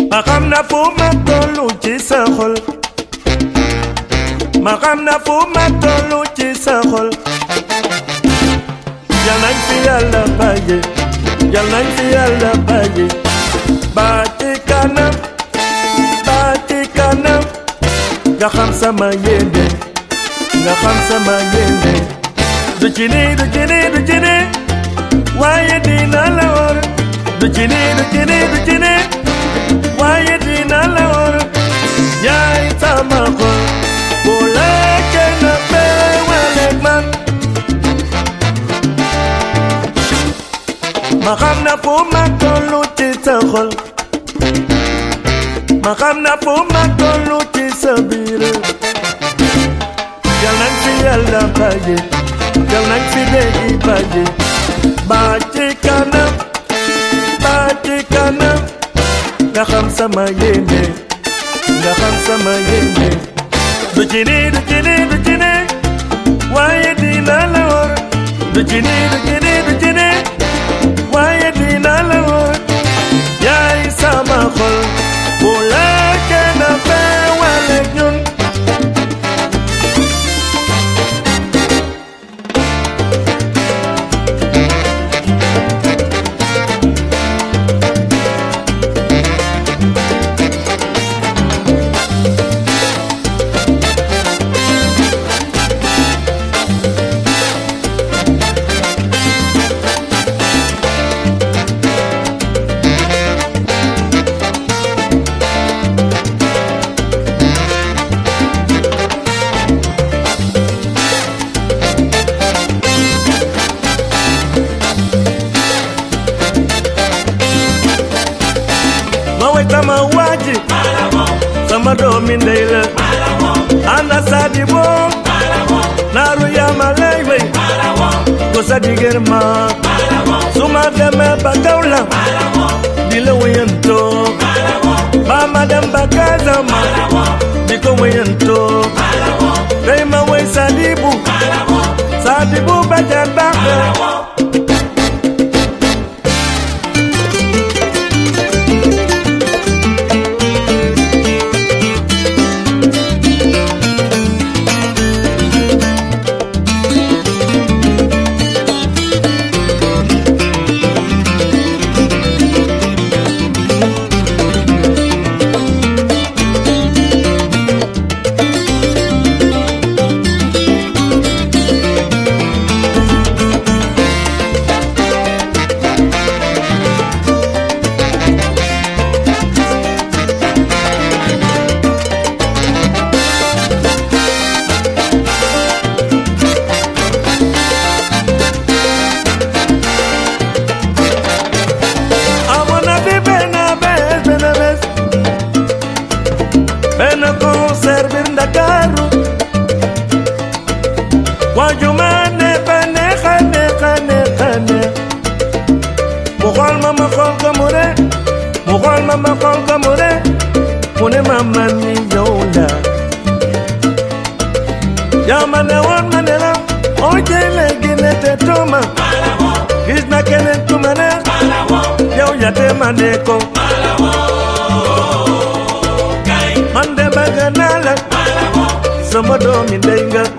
ma xam na fu ma tollu ci sa xol ma xam na fu ma tollu ci sa xol yal nañ fi yàlla bàyyi yal nañ fi yàlla bàyyi ba ci kanam ba ci kanam nga xam sama yéene nga xam sama yéene du ci nii du ci nii du ci nii waaye dina la wóor du ci nii du ci nii du ci nii waaye dina la wóor yaay sama xol bu la kenn feewaleeg man ma xam na fu ma tollu ci sa xol ma xam na fu ma tollu ci sa biir yal nañ fi yàlla bàyyi yal nañ fi déggi bàyyi ba ci kanam ba ci kanam nga xam sama yéene nga xam sama yéene du ci nii du ci nii du ci nii waaye dina la wóor du ci nii du ci nii du ci nii waaye dina la wóor yaay sama xol bu la kenn feewale ñun ma way sama waaji sama doomi ndey la ana sadi bo naaru yaama lay wey ko sadi germa suma deme ba gawla di la wayanto ba ma dem ba gazama di ko wayanto day ma way sadibu sadibu ba jar baax amoon na fi benn bés benn bés benn concert biir Ndakaaru waaju ma neex a neex a neex a neex a neex mu xool ma ma xool ko mu ne mu xool ma ma xool ko mu ne mu ne ma man mi yow la yaa ma ne woon ma ne la oo jëlee léegi ne te tooma gis na keneen ku ma neex yow ya te ma ne ko man de bëgg naa la sama doomi ndey nga